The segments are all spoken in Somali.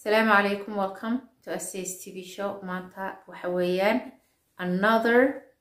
Asalaamu calaykum welcome to Essays TV show maanta waxa weeyaan another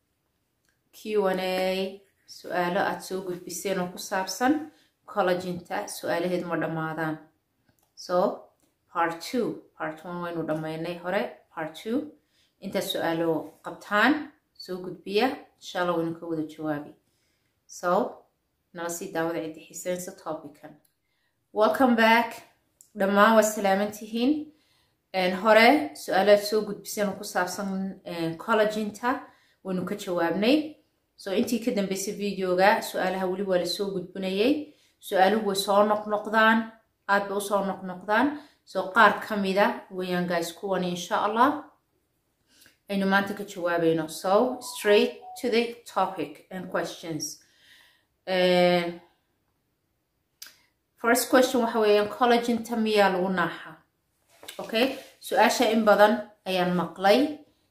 Q&A su-aalo aad soo gudbiseen oo ku saabsan collaginta su-aalaheed ma dhammaadaan so part two part one waynu dhammaynay hore part two intaad su-aalo qabtaan soo gudbiya insha allah waynu ka wada jawaabi so nala sii daawada ciddi xiiseensa topican welcome back dhammaan waa salaaman tihiin hore su-aalaad soo gudbiseen oo ku saabsan collaginta waynu ka jawaabnay so intii ka dambeysay videoga su-aalaha weli waa lasoo gudbinayay su-aaluhu way soo noqnoqdaan aad bay usoo noqnoqdaan so qaar ka mida wayaan guys kuwani insha allah aynu maanta ka jawaabayno so straight to the topic and questions uh, first question waxa weeyaan collaginta miyaa lagu naaxa okay su-aasha in badan ayaan maqlay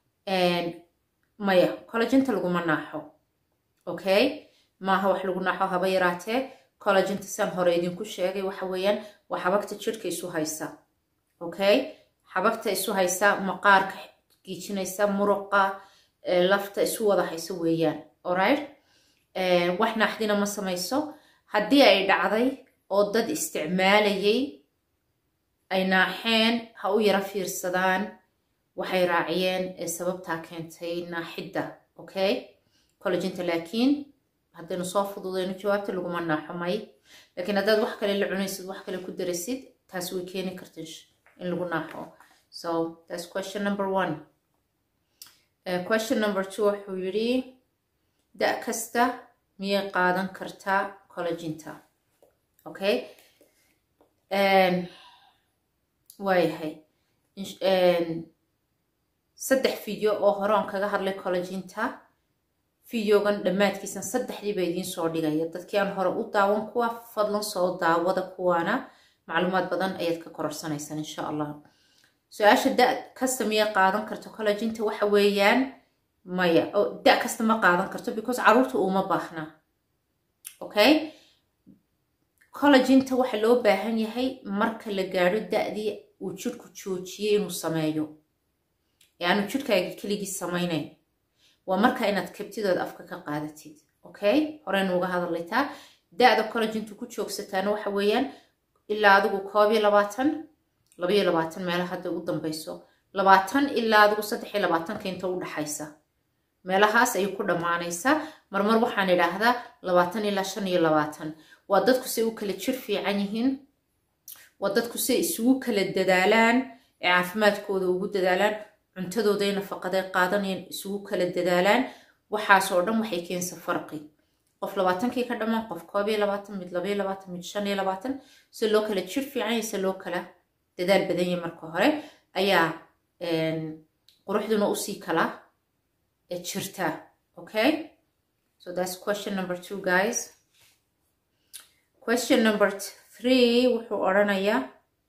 maya collaginta laguma naaxo okay maaha wax lagu naaxo haba yaraatee collaginta siaan hore idinku sheegay waxa weeyaan waa xabagta jirhka isu haysa okay xabagta isu haysa maqaarka giijinaysa muruqa lafta isu wada haysa weeyaan alright wax naaxdina ma samayso haddii ay dhacday oo dad isticmaalayay ay naaxeen ha u yaro fiirsadaan waxay raaciyeen ee sababtaa keentay naaxidda okay collaginta laakiin haddaynu soo fududayno jawaabta laguma naaxo may laakiin haddaad wax kale la cunaysid wax kale ku darasid taas way keeni karta in lagu naaxo so that's question number one uh, question number two wuxuu yidhi da kasta miyay qaadan kartaa collaginta okay waayahay saddex video oo hore on kaga hadlay collaginta videogan dhammaadkiisan saddexdiiba idiin soo dhigaya dadkii aan hore u daawan kuwa fadlan soo daawada kuwaana macluumaad badan ayaad ka kororsanaysaan insha allah su-aasha da kasta miyay qaadan karto collaginta waxa weeyaan maya da kasta ma qaadan karto because caruurta uma baahna okay collaginta waxa loo baahan yahay marka la gaadho da-dii uu jidhku joojiyey inuu sameeyo yaanu jidhkaaga keligii samaynayn waa marka inaad kabtidood afka ka qaadatid okay horeynu uga hadlaytaa da-da collagintu ku joogsataana waxa weeyaan ilaa adigu koob iyo labaatan labaiyo labaatan meelaha hadda u dambeyso labaatan ilaa adigu saddex iyo labaatanka inta u dhaxaysa meelahaas ayay ku dhammaanaysaa marmar waxaan idhaahdaa labaatan ilaa shan iyo labaatan waa dadku say u kala jir fiican yihiin waa dadku say isugu kala dadaalaan ee caafimaadkooda ugu dadaalaan cuntadooday nafaqaday qaadanayaan isugu kala dadaalaan waxaasoo dhan waxay keensa farqi qof labaatankii ka dhammaan qof koob iyo labaatan mid labaiyo labaatan mid shan iyo labaatan si loo kala jir fiican yahay si loo kala dadaal badan yahay marka hore ayaa quruxduna usii kala jirtaa okay so that's question number two guys question number three wuxuu odhanayaa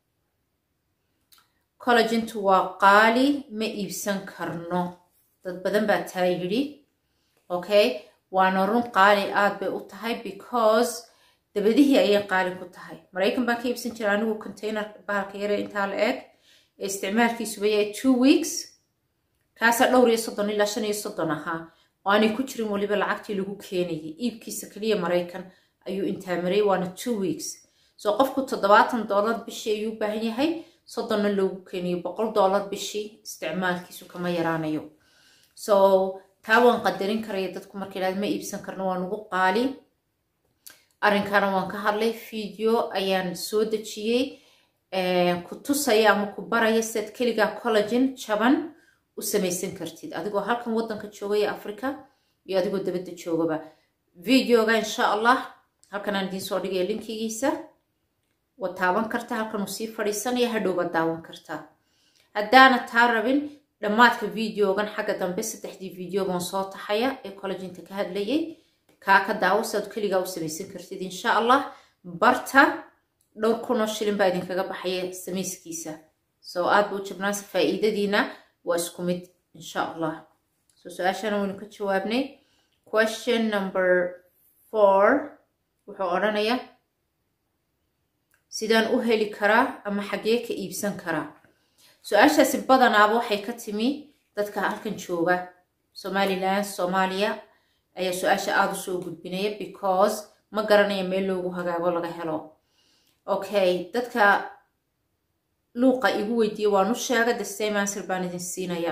collagintu waa qaali ma iibsan karno dad badan baa taa yidhi okay waana run qaali aad bay u tahay because dabadihii ayay qaali ku tahay maraykan baan ka iibsan jira anigu container bahalka yare intaa la eg ee isticmaalkiisuba yahay two weeks kaasaa dhowr iyo soddon ilaa shan iyo soddon ahaa oo aanay ku jirin weliba lacagtii lagu keenayay iibkiisa keliya maraykan ayuu intaa maray waana two weeks so qofku toddobaatan dollar bishii ayuu u baahan yahay soddonna loogu keeniyo boqol dollar bishii isticmaalkiisu kama yaraanayo so taa waan qadarin karaya dadku marka yidhahda ma iibsan karno waa nugu qaali arrinkana waan ka hadlay video ayaan soo dejiyey ku tusaya ama ku baraya sidaad keligaa collagin jaban u samaysan kartid adigoo halkan waddanka joogaya africa iyo adigoo dabadda joogaba videoga insha allah halkan aan idiin soo dhigaya linkigiisa waad taaban kartaa halkan uu sii fadhiisanaya hadhowbaad daawan kartaa haddaana taa rabin dhammaadka videogan xagga dambe saddexdii videogan soo taxaya ee collaginta ka hadlayay kaa ka daawo siaad keligaa u samaysan kartid insha allah barta dhowr kunoo shilin baa idinkaga baxaya samayskiisa soo aad buu jabnaansa faa'iidadiina waa isku mid insha allah so su-aashana waynu ka jawaabnay question number four wuxuu odhanayaa sidaan u heli karaa ama xaggee ka iibsan karaa su-aashaasi badanaaba waxay ka timi dadka halkan jooga somalilan soomaaliya ayaa su-aasha aada usoo gudbinaya because ma garanaya meel loogu hagaago laga helo okay dadka luuqa igu weydiiya waan u sheega the same answer baan idin siinaya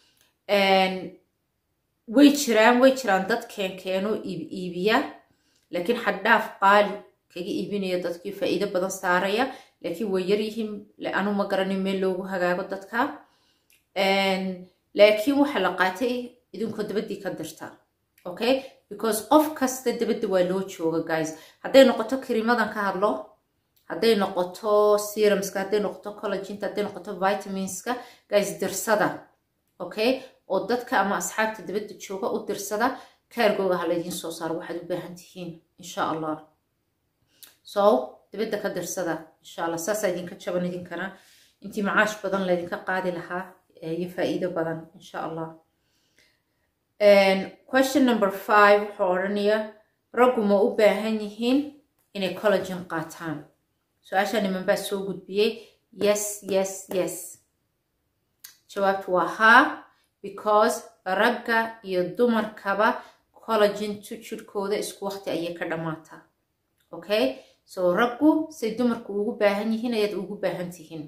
way jiraan way jiraan dad keenkeeno iib iibiya laakiin xaddhaaf qaali kaga iibinaya dadkii faa'iido badan saaraya laakiin way yaryihiin anu ma garanin meel loogu hagaago dadka laakiin waxaa la qaatay idinkoo dabaddii ka dirta okay because qof kasta dabadda waa loo jooga guys hadday noqoto karimadan ka hadlo hadday noqoto serumska hadday noqoto collaginta hadday noqoto vitaminska guys dirsada okay oo dadka ama asxaabta dabadda jooga u dirsada kaargooga ha laydiin soo saaro waxaad u baahan tihiin insha allah so dabadda ka dirsada insha allah saasaa idinka jaban idinkana intii macaash badan laydinka qaadi lahaa iyo faa'iido badan insha allah question number five wuxuu odhanaya raggu ma u baahan yihiin inay collagen qaataan su-aasha niman baa soo gudbiyey yes yes yes jawaabtu waa haa because ragga iyo dumarkaba collagentu jirhkooda isku waqti ayay ka dhammaataa okay so raggu say dumarku ugu baahan yihiin ayaad ugu baahan tihiin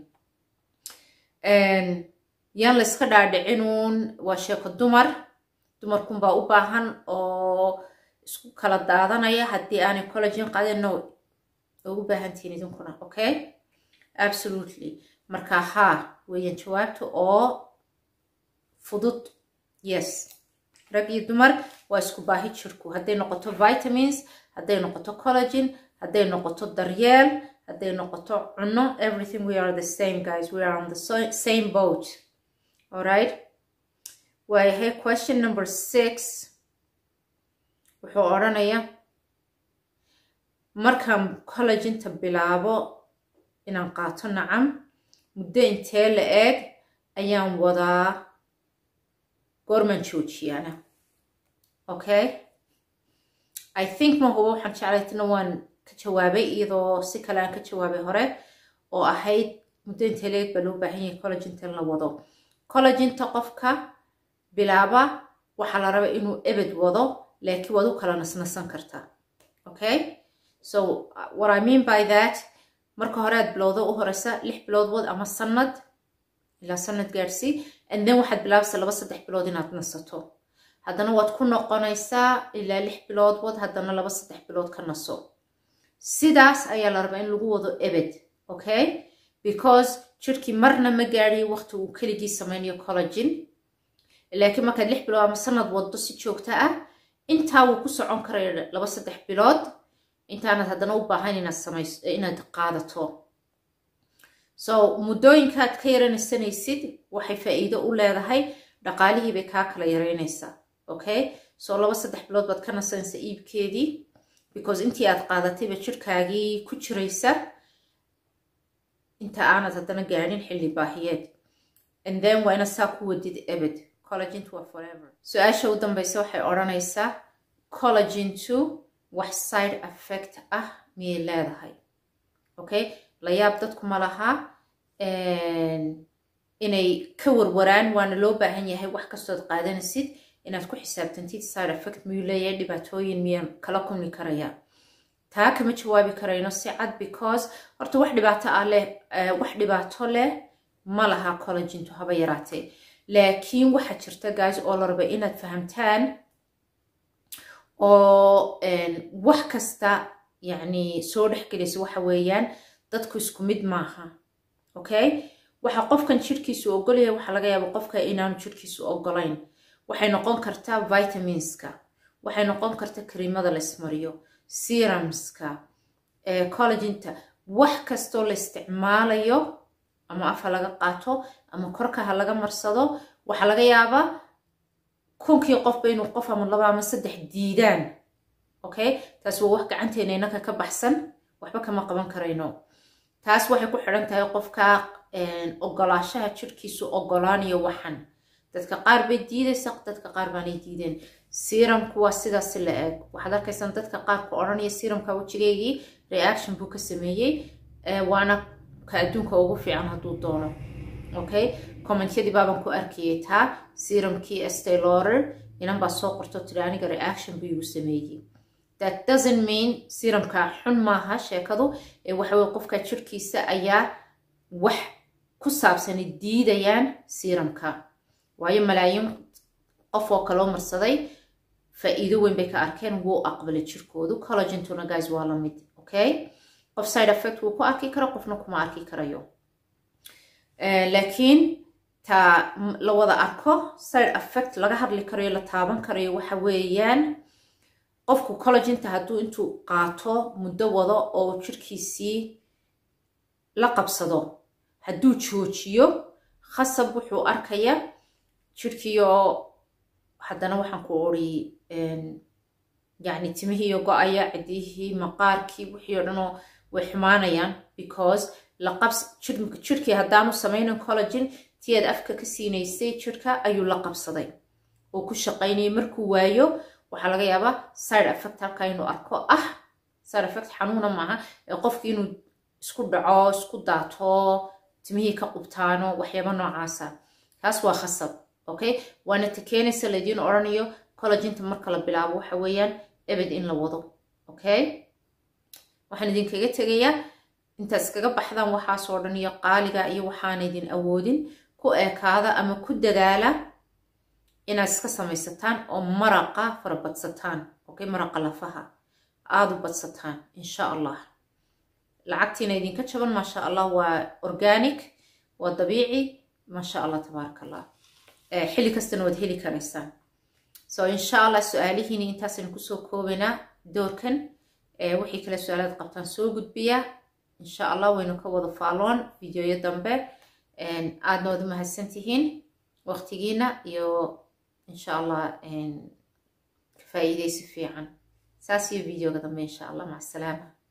yaan la iska dhaadhicinuun waa sheeko dumar dumarkunbaa u baahan oo isku kala daadanaya haddii aanay collagen qaadin no ugu baahan tihiin idinkuna okay absolutely marka haa weeyaan jawaabta oo fudud yes rag iyo dumar waa isku baahi jirku hadday noqoto vitamins hadday noqoto collagen hadday noqoto daryeel hadday noqoto cunno everything we are the same guys we are on the same boat alright waayahay question number six wuxuu odhanaya markaan collaginta bilaabo inaan qaato nacam muddo intee la eeg ayaan wadaa goormaan joojiyaana okay i think ma hubo waxaan jeclaytana waan ka jawaabay iyadoo si kale aan ka jawaabay hore oo ahayd muddo intee la eeg baa loo baahan yahay collaginta in la wado collaginta qofka bilaaba waxaa la raba inuu ebed wado laakiin waad u kala nasnasan kartaa okay so what i mean by that marka hore aad bilowdo u horeysa lix bilood wad ama sanad ilaa sanad gaadhsii and then waxaad bilaabaysa laba saddex bilood inaad nasato haddana waad ku noqonaysaa ilaa lix bilood wad haddana laba saddex bilood ka naso sidaas ayaa la rabaa in lagu wado ebed okay because jirkii marna ma gaadhiyo waqti uu keligii sameynayo collagen laakiin markaad lix bilood ama sanad waddo si joogta ah intaa wuu ku socon karaya laba saddex bilood intaanad haddana u baahan inaad samayso inaad qaadato so muddooyinkaad ka yaranaysanaysid waxay faa'iido u leedahay dhaqaalihii bay kaa kala yaraynaysaa okay so laba saddex bilood baad ka nasanaysa iibkeedii because intii aad qaadatayba jirkaagii ku jiraysa inta aanad haddana gaadhin xilli baahiyeed and then waa inaad saa ku wadid ebed collagentu waa forever su-aasha u dambaysa waxay odhanaysaa collagentu wax side effect ah miyay leedahay okay la yaab dadku ma laha inay ka warwaraan waana loo baahan yahay wax kastood qaadanaysid inaad ku xisaabtantid side effect miyuu leeyahay dhibaatooyin miyaan kala kulmi karaya taa kama jawaabi karayno si cad because horta wax dhibaato ah leh wax dhibaato leh ma laha collagentu haba yaraatee laakiin waxaa jirta guys oo la raba inaad fahamtaan oo wax kasta yacni soo dhexgelaysa waxa weeyaan dadku isku mid maaha okay waxa qofkan jirkiisu ogolyahay waxaa laga yaaba qofka inaanu jirkiisu ogolayn waxay noqon kartaa vitaminska waxay noqon kartaa kariimada la ismariyo serumska collaginta wax kastoo la isticmaalayo ama afa laga qaato ama korka ha laga marsado waxaa laga yaabaa kunkii qofba inuu qof ama laba ama saddex diidaan okay taas waa wax gacanteena inaka ka baxsan waxba kama qaban karayno taas waxay ku xidhan tahay qofka ogolaashaha jirkiisu ogolaanayo waxan dadka qaar bay diidaysa dadka qaar baanay diideen serumku waa sidaasi la eg waxaad arkaysaan dadka qaarka odhanaya serumka wejigeygii reaction buu ka sameeyey waana ka adduunka ugu fiican hadduu doono okay commentyadii baaban ku arkayay taa serumkii estay lauder inan baa soo qorto tiri aniga reaction buu igu sameeyey that doesn't mean serumka xun maaha sheekadu ee waxaweye qofka jirkiisa ayaa wax ku saabsani diidayaan serumka waayo malaayiin qof oo kaloo marsaday faa'iido weyn bay ka arkeen wuu aqbalay jirkoodu collagentuna guys waa la mid okay qof side effect wuu ku arki karo qofna kuma arki karayo laakiin ta la wada arko side effect laga hadli karayo la taaban karayo waxa weeyaan qofku collagenta hadduu intuu qaato muddo wado oo jirkiisii la qabsado hadduu joojiyo khasab wuxuu arkaya jirkiiyo haddana waxaan ku ori yani timihiiyo go-aya cidihii maqaarkii wixii o dhan oo way xumaanayaan because laqabs jirkii haddaanu samaynan collagen tii aad afka ka siinaysay jirka ayuu la qabsaday oo ku shaqaynayay markuu waayo waxaa laga yaabaa side effect halkaa inuu arko ah side effect xanuuna maaha ee qofki inuu isku dhaco isku daato timihii ka qubtaano waxyaaba noocaasa taas waa khasab okay waana ta keenaysa laydiin odhanayo collagenta marka la bilaabo waxa weeyaan ebed in la wado okay waxaan idinkaga tegayaa intaad iskaga baxdaan waxaasoo dhan iyo qaaliga iyo waxaana idin awoodin ku eekaada ama ku dadaala inaad iska samaysataan oo maraqa fara badsataan okay maraqa lafaha aada u badsataan insha allah lacagtiina idinka jaban maasha allah waa organic waa dabiici maasha allah tabaaraka allah xilli kastana waad heli karaysaan so insha allah su-aalihiini intaasaynu kusoo koobaynaa doorkan wixii kale su-aalaad qabtaan soo gudbiya insha allah waynu ka wada faaloon videoyo dambe aadna waad u mahadsan tihiin waqtigiina iyo insha allah ka faa'iidaysi fiican saas iyo videoga dambe insha allah maca asalaama